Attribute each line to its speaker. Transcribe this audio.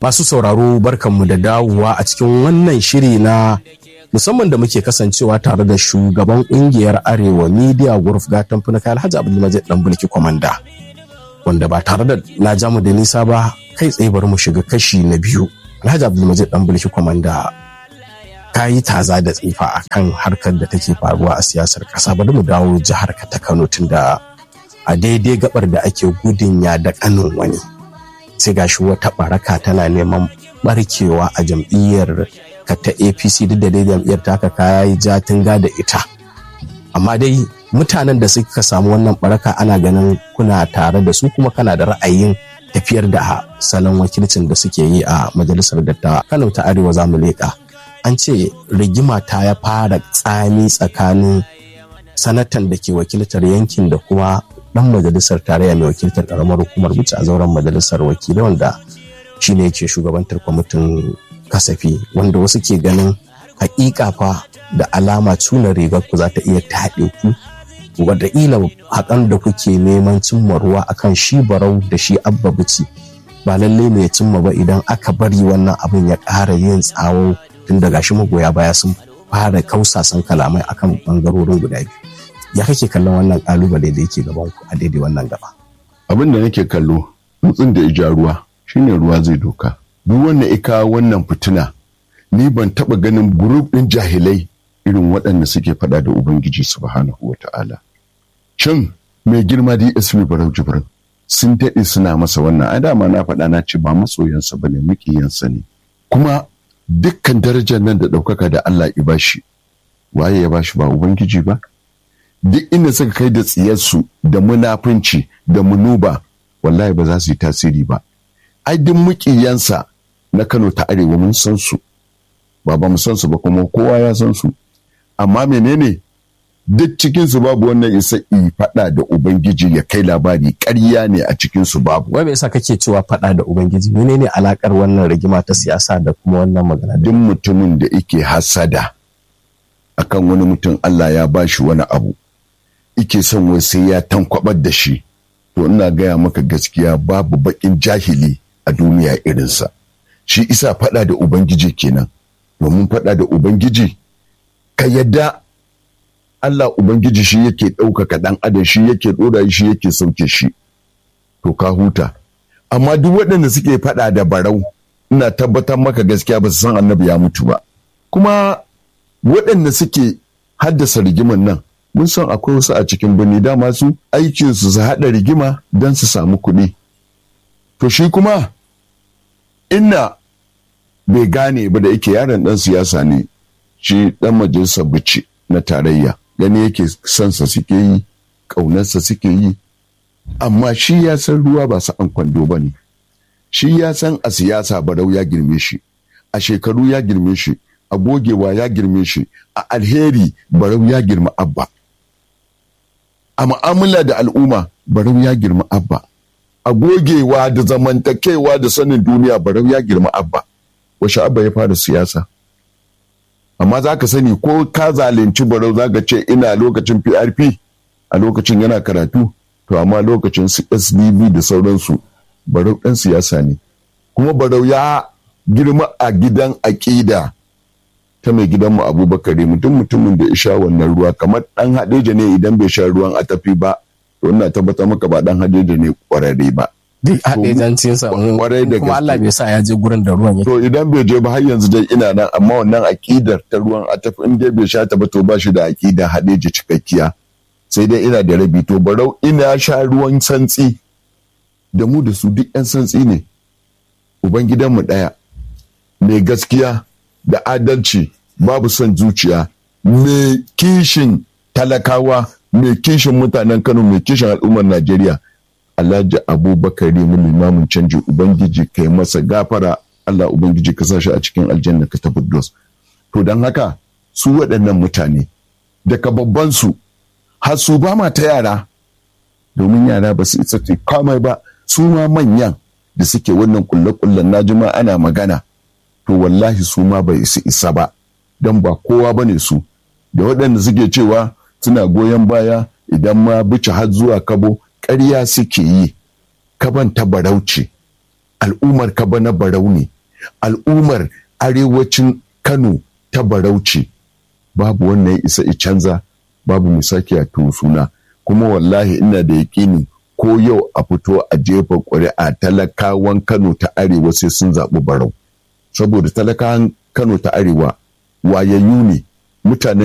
Speaker 1: Masu sauraro barkanmu da dawowa a cikin wannan shiri na musamman da muke kasancewa tare da shugaban kungiyar Arewa Media Group gatan funaka Alhaji Abdulmajid dan bulki kwamanda. Wanda ba tare da na jamu da nisa ba kai tsaye bari mu shiga kashi na biyu. Alhaji Abdulmajid dan bulki kwamanda ka yi taza da tsifa a kan harkar da take faruwa a siyasar ƙasa bari mu dawo jihar ka ta Kano tunda a daidai gabar da ake gudun ya da kanin wani. sai gashi wata baraka tana neman barkewa a jam'iyyar ka ta apc duk da dai jam'iyyar ta ka kaya yi jatinga da ita amma dai mutanen da suka samu wannan baraka ana ganin kuna tare da su kuma kana da ra'ayin tafiyar da salon wakilcin da suke yi a majalisar dattawa kano ta arewa za mu leƙa an ce rigima ta ya fara tsami tsakanin sanatan da ke wakiltar yankin da kuma dan majalisar tarayya mai wakiltar karamar hukumar wuce a zauren majalisar wakilai wanda shine yake shugabantar kwamitin kasafi wanda wasu ke ganin hakika fa da alama tuna rigar ku za ta iya taɗe ku wataƙila haƙan da kuke neman cimma ruwa akan shi barau da shi abba bici ba lallai mai cimma ba idan aka bari wannan abin ya ƙara yin tsawo tun daga shi magoya baya sun fara kausasan kalamai akan bangarorin guda biyu ya kake kallon wannan kalubale da yake gaban ku a daidai wannan gaba
Speaker 2: abin da nake kallo tsuntsun da ija ruwa shine ruwa zai doka duk wanda ika wannan fitina ni ban taba ganin group din jahilai irin waɗanda suke faɗa da ubangiji subhanahu wata'ala can mai girma DSP Barau Jibrin sun daɗe suna masa wannan a dama na faɗa na ce ba masoyansa bane mukiyansa ne kuma dukkan darajar nan da ɗaukaka da Allah ya bashi waye ya bashi ba ubangiji ba duk inda suka kai da tsiyarsu da munafunci da munuba wallahi ba za su yi tasiri ba ai duk mukiyansa na Kano ta Arewa mun san su ba ba mu san su ba kuma kowa ya san su amma menene duk cikin su babu wannan isa i fada da ubangiji ya kai labari ƙarya ne a cikin su babu
Speaker 1: wai me yasa kake cewa fada da ubangiji menene alakar wannan rigima ta siyasa da kuma wannan magana
Speaker 2: duk mutumin da yake hasada akan wani mutum Allah ya bashi wani abu ike son wai sai ya tankwabar da shi to ina gaya maka gaskiya babu bakin jahili a duniya irinsa shi isa faɗa da ubangiji kenan domin faɗa da ubangiji ka yadda Allah ubangiji shi yake ɗaukaka ɗan adam shi yake ɗora shi yake sauke shi to ka huta amma duk waɗanda suke faɗa da barau ina tabbatar maka gaskiya ba su san annabi ya mutu ba kuma waɗanda suke haddasa rigiman nan mun san akwai wasu a cikin birni dama su aikinsu su haɗa rigima don su samu kuɗi. To shi kuma inna bai gane ba da yake yaron ɗan siyasa ne shi ɗan majalisar bici na tarayya gani yake sansa suke yi ƙaunarsa suke yi amma shi ya san ruwa ba an kwando ba ne shi ya san a siyasa barau ya girme shi a shekaru ya girme shi a gogewa ya girme shi a alheri barau ya girma abba a mu'amala da al'umma barau ya girma abba a gogewa da zamantakewa da sanin duniya barau ya girma abba washe abba ya fara siyasa amma za ka sani ko ka zalunci barau za ka ce ina lokacin prp a lokacin yana karatu to amma lokacin su sdb da sauransu barau ɗan siyasa ne kuma barau ya girma a gidan aƙida ta mai gidanmu abubakar mutum mutumin da ya sha wannan ruwa kamar dan hadeja ne idan bai sha ruwan a tafi ba to ina tabbatar maka ba dan hadeja ne kwararre ba
Speaker 1: duk hadejancin sa
Speaker 2: kwarai da
Speaker 1: kuma Allah bai sa ya je gurin da ruwan yake
Speaker 2: to idan bai je ba har yanzu dai ina nan amma wannan akidar ta ruwan a tafi in dai bai sha ta ba to ba shi da akida hadeja cikakkiya sai dai ina da rabi to barau ina sha ruwan santsi da mu da su duk yan santsi ne ubangidanmu ɗaya mai gaskiya da adalci babu son zuciya mai kishin talakawa mai kishin mutanen kano mai kishin al'ummar najeriya alhaji abubakar mu limamin canji ubangiji kai masa gafara allah ubangiji ka sa shi a cikin aljanna ka tafi dos to don haka su waɗannan mutane daga babban su har su ba ma ta yara domin yara ba su isa komai ba su ma manyan da suke wannan kulle-kullen na jima ana magana to wallahi su ma bai isa isa ba don ba kowa ba ne su da waɗanda suke cewa suna goyon baya idan ma bice har zuwa kabo ƙarya suke yi kaban ta barauce al'ummar kaba na barau ne al'ummar arewacin kano ta barauce babu wannan isa i canza babu mai sake a suna kuma wallahi ina da yaƙini ko yau a fito a jefa ƙuri'a talakawan kano ta arewa sai sun zaɓi barau saboda talakawan kano ta arewa wayayyu ne mutanen